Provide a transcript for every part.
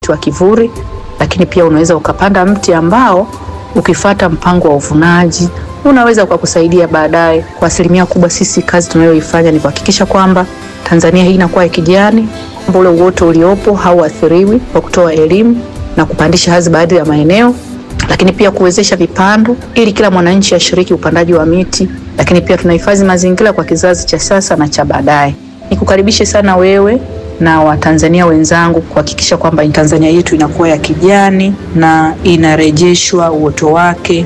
mti wa kivuli, lakini pia unaweza ukapanda mti ambao ukifata mpango wa uvunaji unaweza ukakusaidia baadaye. Kwa asilimia kubwa, sisi kazi tunayoifanya ni kuhakikisha kwamba Tanzania hii inakuwa ya kijani, kwamba ule uoto uliopo hauathiriwi, kwa kutoa elimu na kupandisha hadhi baadhi ya maeneo, lakini pia kuwezesha vipando ili kila mwananchi ashiriki upandaji wa miti, lakini pia tunahifadhi mazingira kwa kizazi cha sasa na cha baadaye. Nikukaribishe sana wewe na Watanzania wenzangu kuhakikisha kwamba Tanzania yetu inakuwa ya kijani na inarejeshwa uoto wake.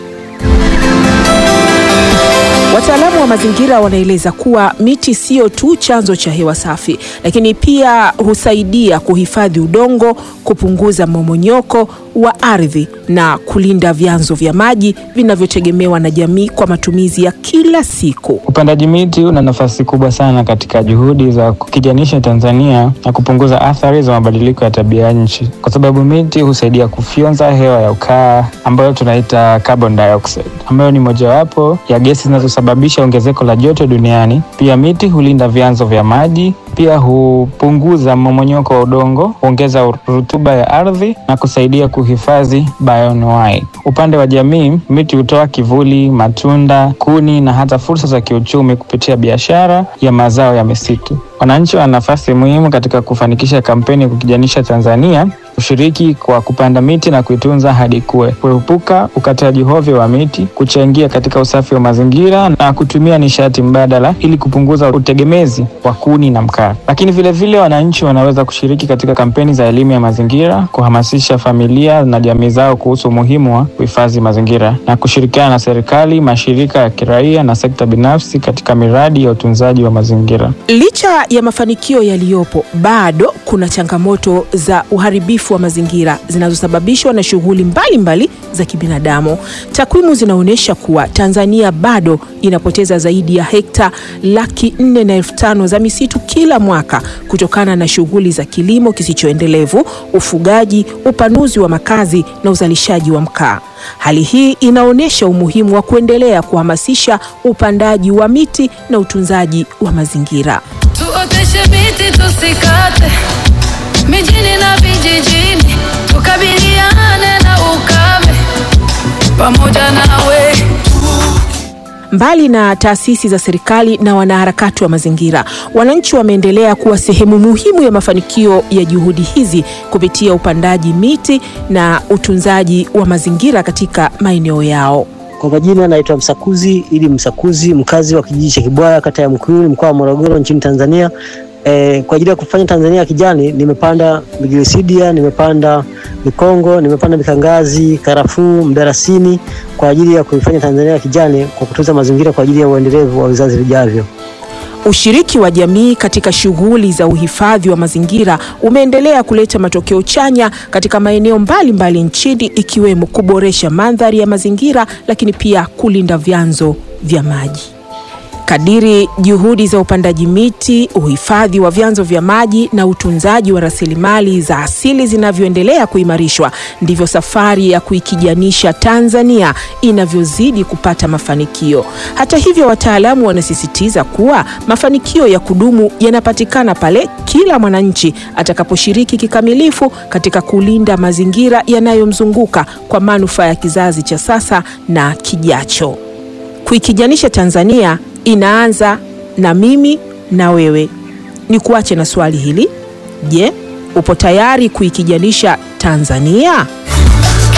Wataalamu wa mazingira wanaeleza kuwa miti sio tu chanzo cha hewa safi, lakini pia husaidia kuhifadhi udongo, kupunguza mmomonyoko wa ardhi na kulinda vyanzo vya maji vinavyotegemewa na jamii kwa matumizi ya kila siku. Upandaji miti una nafasi kubwa sana katika juhudi za kukijanisha Tanzania na kupunguza athari za mabadiliko ya tabia nchi, kwa sababu miti husaidia kufyonza hewa ya ukaa ambayo tunaita carbon dioxide, ambayo ni mojawapo ya gesi zinazosababisha ongezeko la joto duniani. Pia miti hulinda vyanzo vya maji, pia hupunguza mmomonyoko wa udongo, huongeza rutuba ya ardhi na kusaidia kuhifadhi bioanuwai. Upande wa jamii, miti hutoa kivuli, matunda, kuni na hata fursa za kiuchumi kupitia biashara ya mazao ya misitu. Wananchi wana nafasi muhimu katika kufanikisha kampeni ya kukijanisha Tanzania, kushiriki kwa kupanda miti na kuitunza hadi kuwe, kuepuka ukataji hovyo wa miti, kuchangia katika usafi wa mazingira na kutumia nishati mbadala ili kupunguza utegemezi wa kuni na mkaa. Lakini vilevile wananchi wanaweza kushiriki katika kampeni za elimu ya mazingira, kuhamasisha familia na jamii zao kuhusu umuhimu wa kuhifadhi mazingira na kushirikiana na serikali, mashirika ya kiraia na sekta binafsi katika miradi ya utunzaji wa mazingira. Licha ya mafanikio yaliyopo, bado kuna changamoto za uharibifu wa mazingira zinazosababishwa na shughuli mbalimbali za kibinadamu. Takwimu zinaonyesha kuwa Tanzania bado inapoteza zaidi ya hekta laki nne na elfu tano za misitu kila mwaka kutokana na shughuli za kilimo kisichoendelevu, ufugaji, upanuzi wa makazi na uzalishaji wa mkaa. Hali hii inaonyesha umuhimu wa kuendelea kuhamasisha upandaji wa miti na utunzaji wa mazingira. Tuoteshe miti tusikate, mijini na vijijini, tukabiliane na ukame pamoja nawe. Mbali na taasisi za serikali na wanaharakati wa mazingira, wananchi wameendelea kuwa sehemu muhimu ya mafanikio ya juhudi hizi kupitia upandaji miti na utunzaji wa mazingira katika maeneo yao. Kwa majina naitwa Msakuzi ili Msakuzi, mkazi wa kijiji cha Kibwaya, kata ya Mkuyuni, mkoa wa Morogoro, nchini Tanzania. E, kwa ajili ya kufanya Tanzania ya kijani nimepanda migirisidia, nimepanda mikongo, nimepanda mikangazi, karafuu, mdarasini kwa ajili ya kuifanya Tanzania ya kijani kwa kutunza mazingira kwa ajili ya uendelevu wa vizazi vijavyo. Ushiriki wa jamii katika shughuli za uhifadhi wa mazingira umeendelea kuleta matokeo chanya katika maeneo mbalimbali nchini ikiwemo kuboresha mandhari ya mazingira lakini pia kulinda vyanzo vya maji. Kadiri juhudi za upandaji miti, uhifadhi wa vyanzo vya maji na utunzaji wa rasilimali za asili zinavyoendelea kuimarishwa, ndivyo safari ya kuikijanisha Tanzania inavyozidi kupata mafanikio. Hata hivyo, wataalamu wanasisitiza kuwa mafanikio ya kudumu yanapatikana pale kila mwananchi atakaposhiriki kikamilifu katika kulinda mazingira yanayomzunguka kwa manufaa ya kizazi cha sasa na kijacho. Kuikijanisha Tanzania inaanza na mimi na wewe. Ni kuache na swali hili. Je, upo tayari kuikijanisha Tanzania?